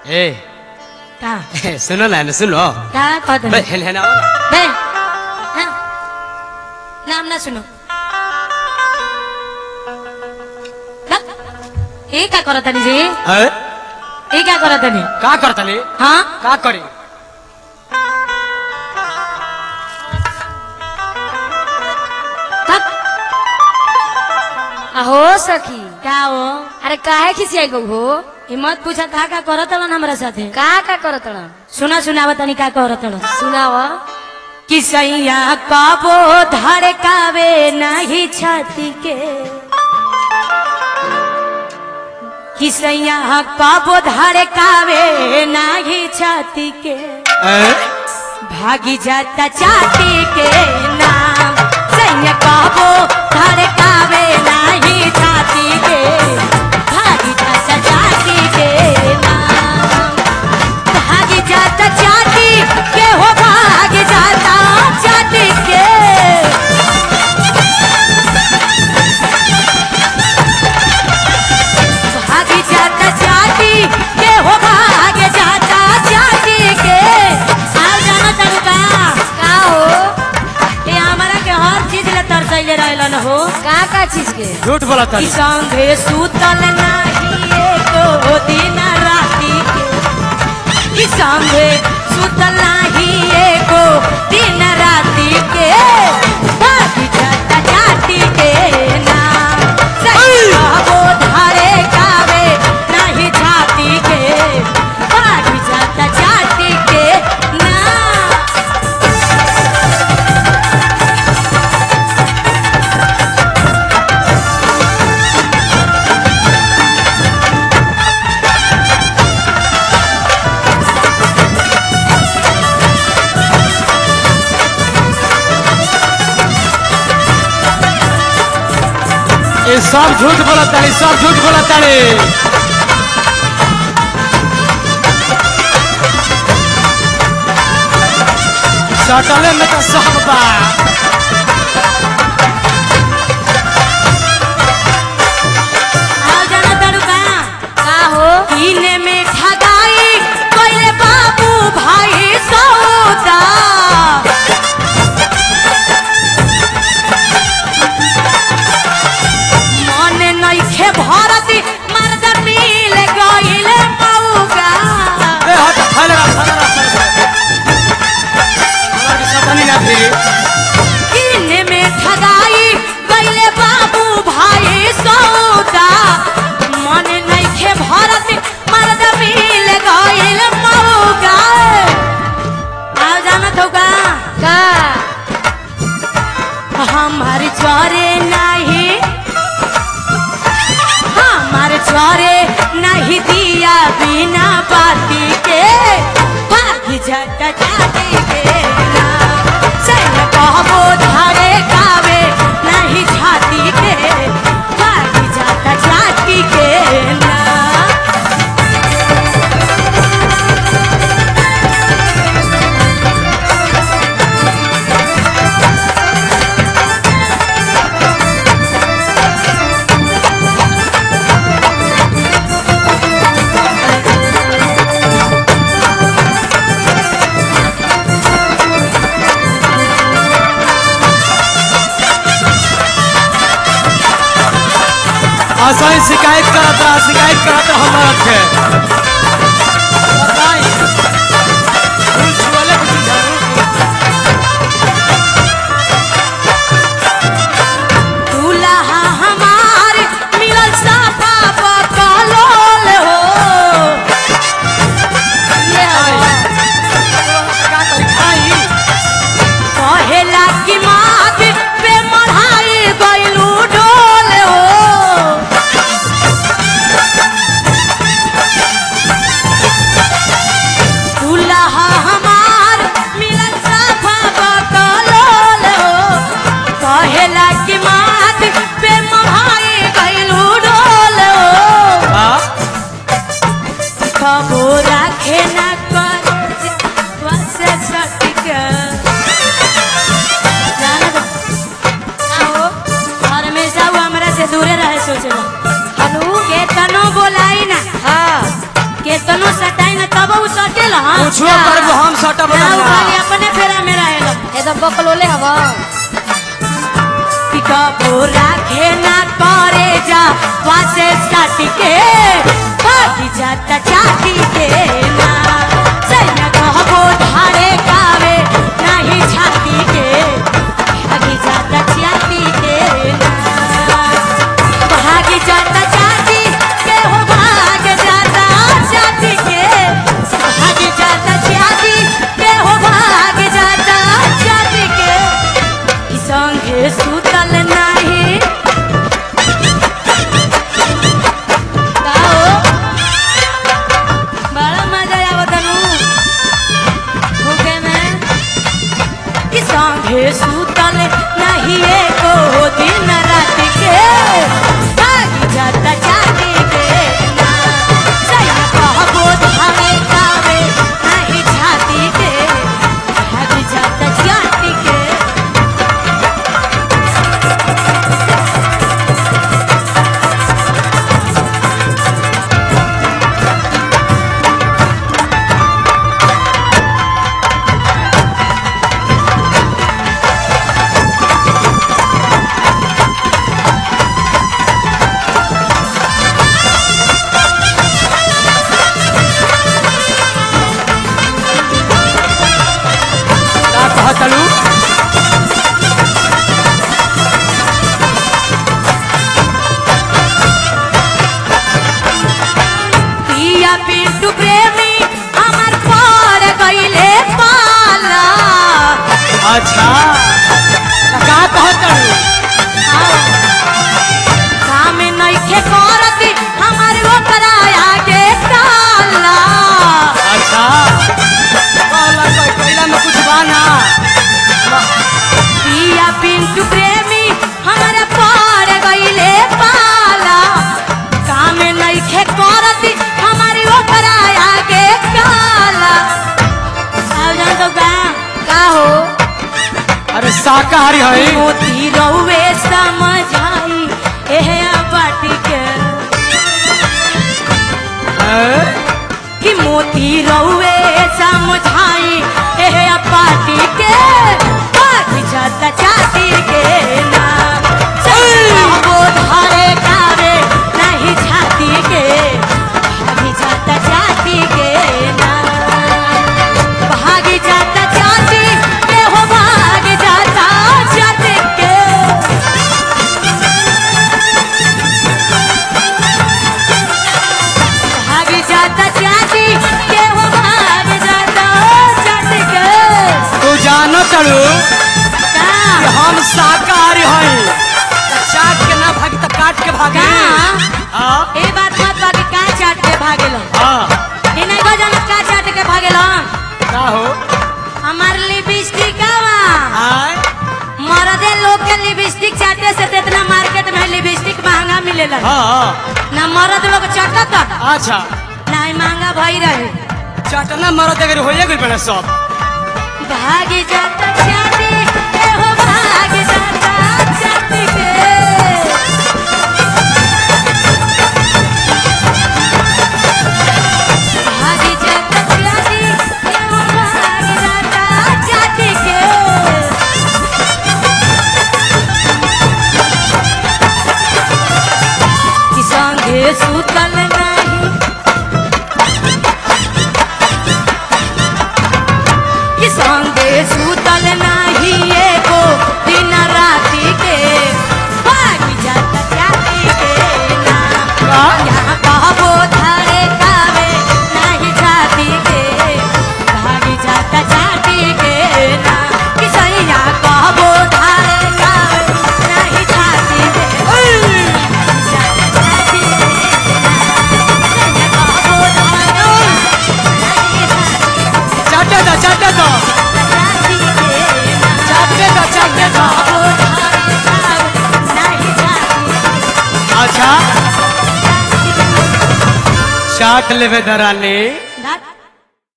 ए का सुनो ना सुनो का कहत बे हेन हेन आओ ना। बे हाँ, नाम ना सुनो बक, ये का करत तनी जी ए, ये क्या करत तनी का करतली हाँ का करी बक, अहो सखी का हो अरे काहे खिसियाई गो हो हिम्मत पूछा का का करत तलन हमरा साथे का का करत रह सुना सुनावा तनी का करत तलन सुनाव कि सैया कबो धड़कावे नहीं छाती के कि सैया कबो धड़कावे नहीं छाती के ए, भागी जाता चाटी के नाम सैया कबो धड़कावे नहीं छाती के भागी जाता चाटी के नाम भागी जाता चाटी के हो भाग जाता चाटी के भाग जाता चाटी के हो भाग जाता चाटी के आओ जाना तड़का का हो ये हमारा के हर चीज ले तरसैले रहलन हो का का चीज के झूठ बोला कि तली संगे सुतल नाही एको दिन राती के कि संगे सुतल नाही एको दिन राती के भागी जाता जाती के नाम कहबो धारे कावे नहीं छाती के भागी जाता जाती के नाम ये सब झूठ बोला तली सब झूठ बोला तली सटले में तो सब बा आओ जाना तड़का का हो कीने में ठगाई कोइले बाबू भाई सौदा मन नइखे भरती मर्द मिल गइल मौगा ए हट फैलेगा फैलेगा फैलेगा हमारे के सतानी ना फिरी कीने में ठगाई कोइले बाबू भाई सौदा मन नइखे भरती मर्द मिल गइल मौगा आओ जाना तौका का हमार चरे नहीं हमार चरे नहीं दिया बिना बाती के भागी जाता जाती के नाम सैन कहबो धारे कावे नहीं छाती के भागी जाता जाती के नाम ऐसा ही शिकायत करत रहा शिकायत करत रहा हमारा के बताई फूल छुअले के चीज दूल्हा हमार मिलल साफा बकलोल हो ये का करी खाई कहेला कि मात पे मढ़ाई गइलू डोल हो कुछो करबो हम सटा ना बदल उ खाली अपने फेरा में रहेला एकदम बकलोले हवा पिकअपो राखे ना करे जा वासे साटी के भागी जाता चाटी के ना सैया कहबो धारे कावे नाही छाती के भागी जाता चाटी के ना भागी जाता चाटी के हो भाग जाता चाटी के भागी जाता चाटी के हो भाग जाता चाटी के ई संगे सुतल नाही का हो बड़ा मजा आवत नु भूखे में ई संगे सुतल नाही एको दिन रात के भागी जाता चाटी के ना सैया कहबो धावे कावे नाही छाती के भागी जाता चाटी के का कहतलू पिया पिंटू प्रेमी हमर पार गईले पाला अच्छा त का कहतलू काम नइखे करती हमर ओकरा आगे काला अच्छा कहला कोई पहिला में कुछ बाना पिया पिंटू प्रेमी हमर पार गईले पाला काम नइखे करती हमर ओकरा आगे काला साव जान तो बा का हो अरे शाकाहारी है मोती रउवे समझाई एहे बाटी के हैं? कि मोती रउवे समझाई एहे पाटी के बाटी जाता चाटी के ना वो धारे कावे नहीं छाती के भागी जाता चाटी के ना भागी जाता चाटी के हो भाग जाता चाटी के भाग जाता चाटी के हो भाग जाता चाटी के तू जानो चलू का कि हम शाकाहारी है त चाट के ना भागी त काट के भागी का हाँ ए बात मत बाकी का चाट के भागेलो हाँ ई नहीं बजान का चाट के भागेलो का हो हमार लिपस्टिक आवा आय मरदे लोग के लिपस्टिक चाटे से तो इतना मार्केट में लिपस्टिक महंगा मिलेला हाँ हाँ ना मरद लोग चाटत अच्छा ना ही महंगा भई रहे चटना मरद अगर होइए गइल बने सब भाग जाता चाटी के हो भाग जाता चाटी के भाग जाता चाटी के हो भाग जाता चाटी के कि संगे सुतल नहीं कि संगे सुतल नहीं एको दिन राति के भागी जाता चाटी के ना का? यहाँ कहबो धारे कावे नहीं छाती के भागी जाता चाटी के ना कि सैया कहबो धारे कावे नहीं छाती के भागी जाता चाटी के ना सैया कहबो धारे नहीं छाती चाटे दो चाटे दो चाटे दो चाटे दो अच्छा चाट लेवे दरानी